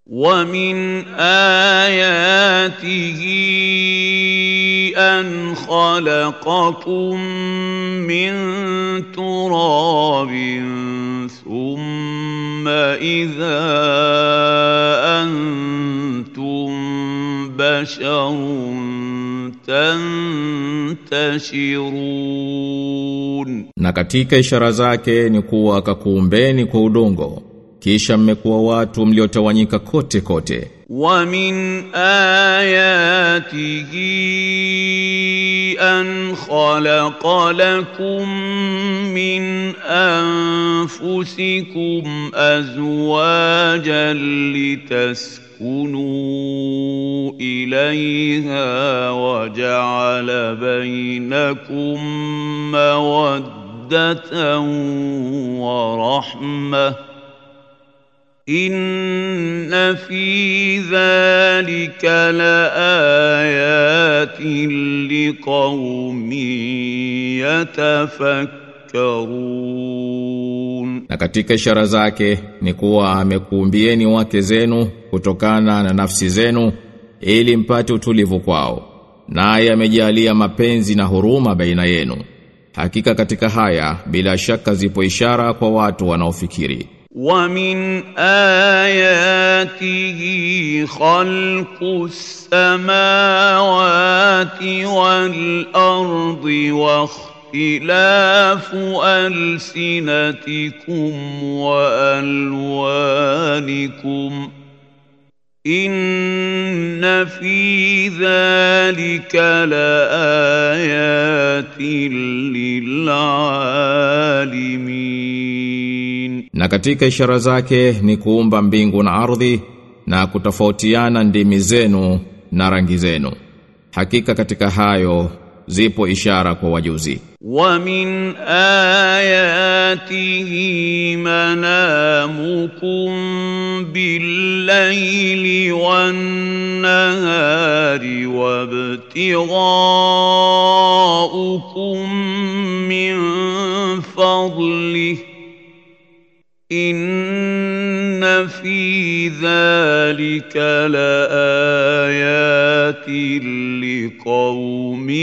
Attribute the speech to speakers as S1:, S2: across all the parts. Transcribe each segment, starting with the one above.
S1: ومن آياته أن خلقكم من تراب ثم إذا أنتم بشر تنتشرون
S2: Na katika ishara zake ni kuwa akakuumbeni kwa udongo kisha mmekuwa watu mliotawanyika kote kote
S1: ومن آياته أن خلق لكم من أنفسكم أزواجا لتسكنوا إليها وجعل بينكم مودة ورحمة إن في ذلك لآيات لقوم يتفكرون
S2: Na katika ishara zake ni kuwa amekuumbieni wake zenu kutokana na nafsi zenu ili mpate utulivu kwao. Naye amejalia mapenzi na huruma baina yenu. Hakika katika haya bila shaka zipo ishara kwa watu wanaofikiri.
S1: ومن آياته خلق السماوات والأرض واختلاف ألسنتكم وألوانكم إن في ذلك لآيات للعالمين
S2: Na katika ishara zake ni kuumba mbingu na ardhi na kutofautiana ndimi zenu na rangi zenu. Hakika katika hayo zipo ishara kwa wajuzi.
S1: ومن آياته منامكم بالليل والنهار وابتغاؤكم من فضله إن في ذلك لآيات لقوم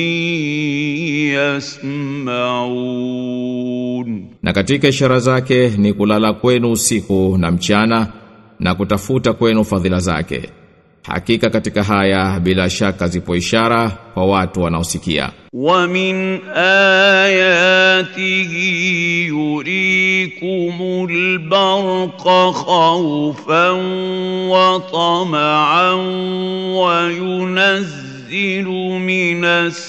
S1: يسمعون
S2: Na katika ishara zake ni kulala kwenu usiku na mchana na kutafuta kwenu fadhila zake. Hakika katika haya bila shaka zipo ishara kwa watu wanaosikia.
S1: ومن آياته يريكم البرق خوفا وطمعا وينزل من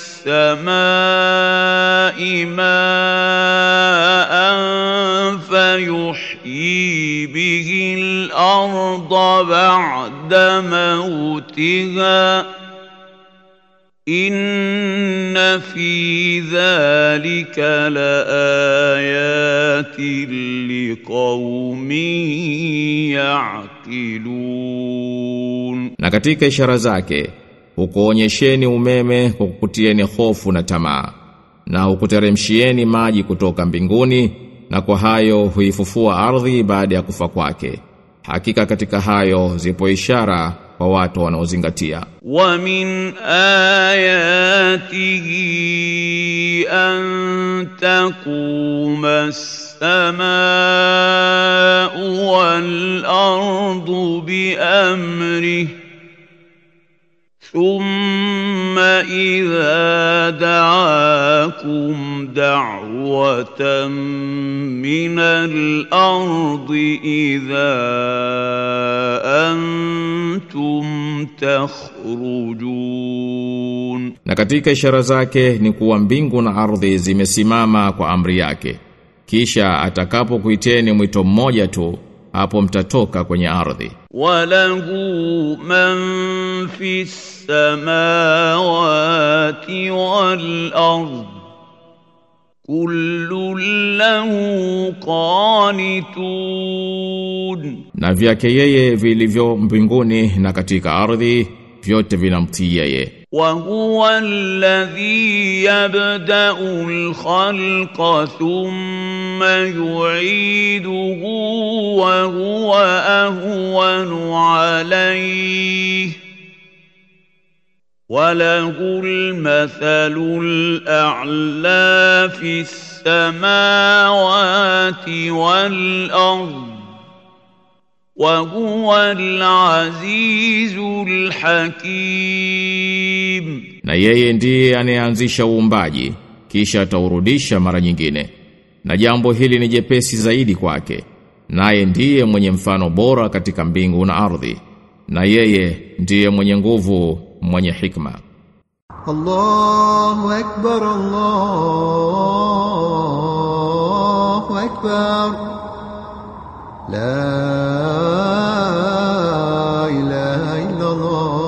S1: السماء ماء فيحيي به الأرض بعد موتها إن في ذلك لآيات لقوم يعقلون
S2: Na katika ishara zake hukuonyesheni umeme kwa kukutieni hofu na tamaa na hukuteremshieni maji kutoka mbinguni na kwa hayo huifufua ardhi baada ya kufa kwake. Hakika katika hayo zipo ishara kwa watu wanaozingatia.
S1: ومن آياته أن تقوم السماء والأرض بأمره ثم إذا دعاكم دعوة من الأرض إذا أنتم تخرجون
S2: Na katika ishara zake ni kuwa mbingu na ardhi zimesimama kwa amri yake. Kisha atakapokuiteni mwito mmoja tu, hapo mtatoka kwenye ardhi.
S1: وله من في السماوات والأرض كل له قانتون
S2: Na vyake yeye vilivyo mbinguni na katika ardhi vyote vinamtii yeye.
S1: وهو الذي يبدأ الخلق ثم يعيده وهو أهون عليه وله المثل الأعلى في السماوات والأرض وهو العزيز الحكيم
S2: Na yeye ndiye anayeanzisha uumbaji kisha ataurudisha mara nyingine. Na jambo hili ni jepesi zaidi kwake. Naye ndiye mwenye mfano bora katika mbingu na ardhi. Na yeye ndiye mwenye nguvu, mwenye hikma.
S3: الله أكبر الله أكبر لا إله إلا الله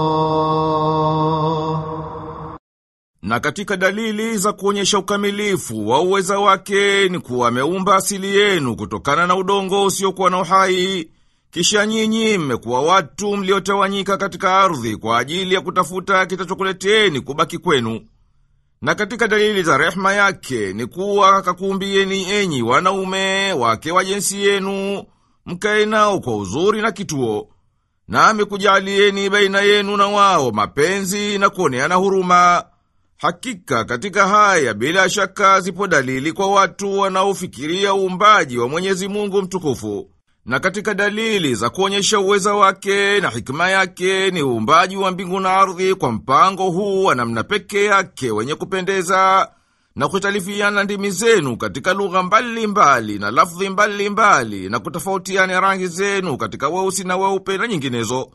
S4: Na katika dalili za kuonyesha ukamilifu wa uweza wake ni kuwa ameumba asili yenu kutokana na udongo usiokuwa na uhai. Kisha nyinyi mmekuwa watu mliotawanyika katika ardhi kwa ajili ya kutafuta kitachokuleteni kubaki kwenu. Na katika dalili za rehma yake ni kuwa akakuumbieni enyi wanaume wake wa jinsi yenu, mkae nao kwa uzuri na kituo. Na amekujalieni baina yenu na wao mapenzi na kuoneana huruma. Hakika katika haya bila shaka zipo dalili kwa watu wanaofikiria uumbaji wa Mwenyezi Mungu mtukufu. Na katika dalili za kuonyesha uweza wake na hikima yake ni uumbaji wa mbingu na ardhi kwa mpango huu wa namna pekee yake wenye kupendeza na kutalifiana ndimi zenu katika lugha mbalimbali na lafdhi mbalimbali na kutofautiana rangi zenu katika weusi na weupe na nyinginezo.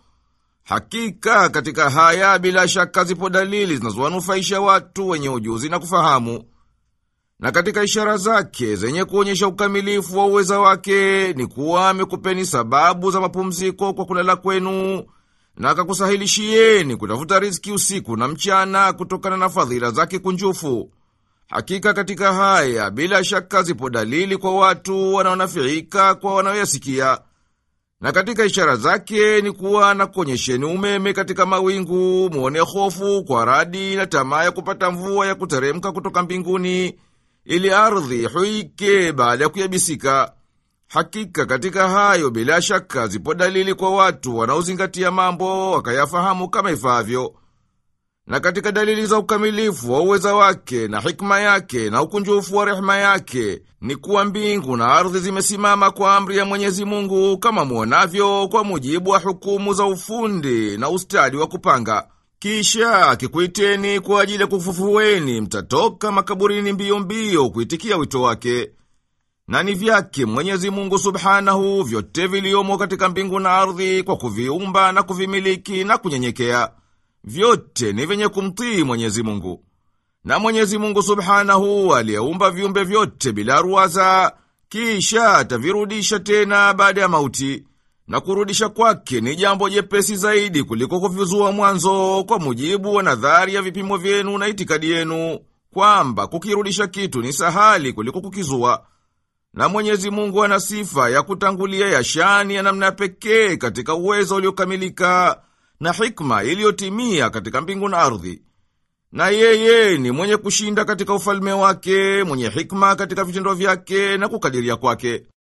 S4: Hakika katika haya bila shaka zipo dalili zinazowanufaisha watu wenye ujuzi na kufahamu. Na katika ishara zake zenye kuonyesha ukamilifu wa uweza wake ni kuwa amekupeni sababu za mapumziko kwa kulala kwenu na akakusahilishieni kutafuta riziki usiku na mchana kutokana na fadhila zake kunjufu. Hakika katika haya bila shaka zipo dalili kwa watu wanaonafiika kwa wanaoyasikia. Na katika ishara zake ni kuwa na kuonyesheni umeme katika mawingu, muone hofu kwa radi na tamaa ya kupata mvua ya kuteremka kutoka mbinguni, ili ardhi huike baada ya kuyabisika. Hakika katika hayo bila shaka zipo dalili kwa watu wanaozingatia mambo wakayafahamu kama ifaavyo. Na katika dalili za ukamilifu wa uweza wake na hikma yake na ukunjufu wa rehema yake ni kuwa mbingu na ardhi zimesimama kwa amri ya Mwenyezi Mungu kama muonavyo kwa mujibu wa hukumu za ufundi na ustadi wa kupanga. Kisha akikuiteni kwa ajili ya kufufueni, mtatoka makaburini mbio mbio kuitikia wito wake. Na ni vyake Mwenyezi Mungu Subhanahu vyote viliomo katika mbingu na ardhi kwa kuviumba na kuvimiliki na kunyenyekea. Vyote ni vyenye kumtii Mwenyezi Mungu. Na Mwenyezi Mungu Subhanahu aliyeumba viumbe vyote bila ruwaza, kisha atavirudisha tena baada ya mauti. Na kurudisha kwake ni jambo jepesi zaidi kuliko kuvizua mwanzo kwa mujibu wa nadhari ya vipimo vyenu na itikadi yenu, kwamba kukirudisha kitu ni sahali kuliko kukizua. Na Mwenyezi Mungu ana sifa ya kutangulia ya shani ya namna pekee katika uwezo uliokamilika na hikma iliyotimia katika mbingu na ardhi. Na yeye ni mwenye kushinda katika ufalme wake, mwenye hikma katika vitendo vyake na kukadiria kwake.